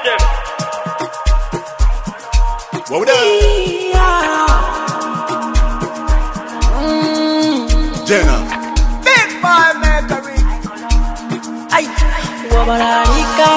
them. What we done? Jenna. Big boy Mercury. Ay, wabalaika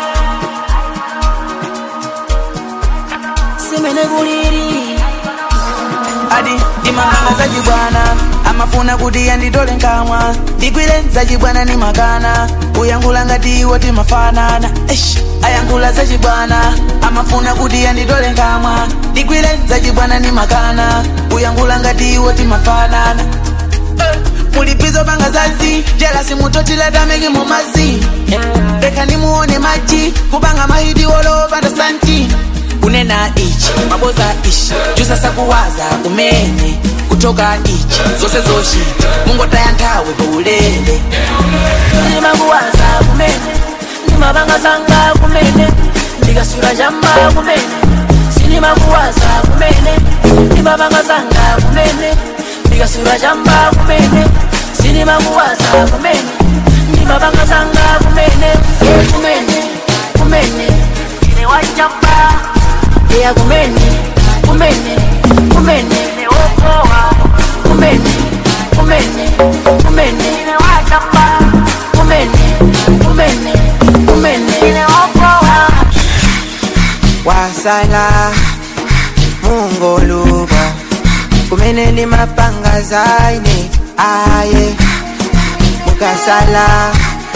semene kuliri adi ndimanganga zachibwana amafuna kuti yanditole nkamwa ndigwire zachibwana ni makana uyankhula ngati iwo timafanana Eish, ayankhula zachibwana amafuna kuti yanditole nkamwa ndigwire zachibwana ni makana uyankhula ngati iwo timafanana mulipizo panga zazi jelasi mutotilatameki mumazi reka nimuone maji kupanga mahidi olopanda santi kunena ichi maboza ichi jusasa kuwaza kumene kutoka ichi zose zoshita mungotaya nthawi paulele ndimakuwaza kumene ndimapanga zanga kumene ndikasula chamba kumene sinimakuwaza kumene ndimapanga zanga kumene ndikasula chamba kumene sinimakuwaza kumene ndimapanga zanga kumene ye kumene kumene ine wachamba iya kumene kumene kumene ine wokowa kumene kumene kumene ine wachamba kumene kumene kumene ine wokowa wasala mungoluba kumene ndi mapanga zaine aye mukasala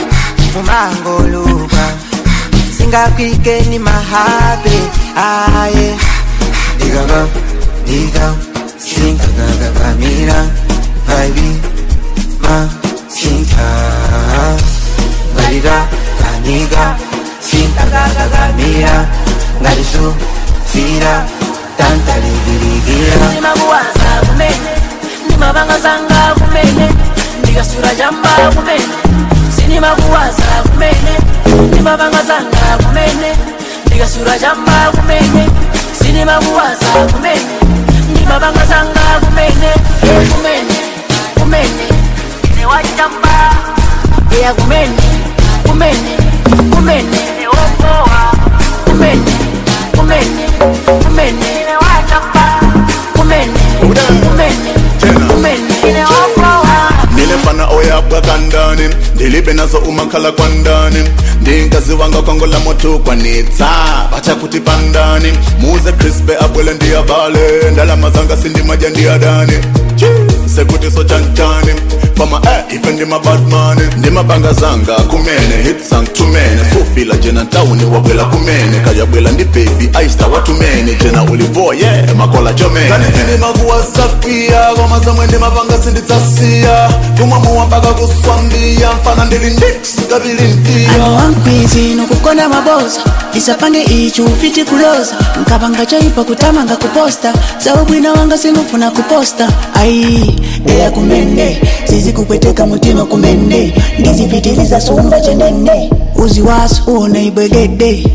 mumangoluba singakwike ni mahabe aye digaba diga sinkagagagamira baby ma sinka ngalira kaniga sinkagagagamira ngalisu fira tantaligirigira ndimakuwaza kumene ndimapanga zanga kumene ndikasula chamba kumene sinimakuwaza kumene ndimapanga zanga kumene ndikasula chamba kumene sinimakuwaza kumene ndimapanga zanga kumene ye kumene kumene ine wachamba iya kumene kumene kumene ine wokowa kumene kumene kumene ine wachamba kumene kumene kumene ine wokowa nilefana oyabwa kandani ndilibe nazo umakhala kwandani ndinkazi wanga kwangola moto kwanitsa bacha kuti pandani muze crispe abwele ndiyabale ndalama zanga sindimaja ndiyadani sekuti so chanchani koma eh, ife ndimabadmani ndimapanga zanga kumene hit sang tumene sufila jena ntawuni wabwela kumene kayabwela ndi baby aista watumene jena ulivoye yeah, makola jomene kanifinimakuwasapia koma zamwe ndimapanga sinditsasiya kumwamuwa mpaka kuswambia mfana ndili ndix kabili mtia ano wankwizi nokukonda maboza ndisapange ichi ufiti kuloza nkapanga choipa kutamanga kuposta zaubwina wanga sinufuna kuposta ai eya kumene zizikupweteka mutima kumene ndizipitiliza sumba chenene uzi wasu uone ibwegede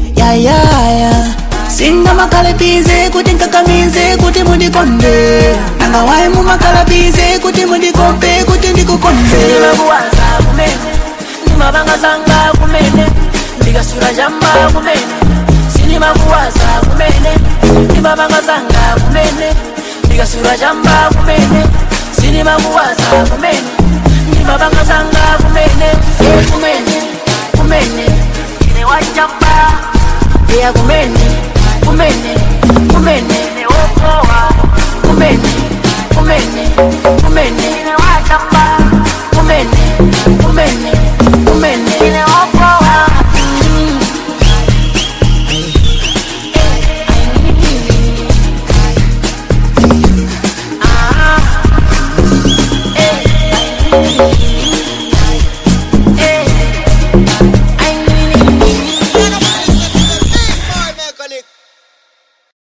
yayaya singa makalabize kuti nkakamize kuti mundikonde nangawayi mumakalabize kuti mundikompe kuti ndikukonde ndimakuwaza kumene ndimapanga zanga kumene ndikasula chamba kumene sinimakuwaza kumene ndimapanga zanga kumene ndikasula chamba kumene sinimakuwaza kumene ndimapanga zanga kumene ye kumene kumene ine wachamba iya kumene kumene kumene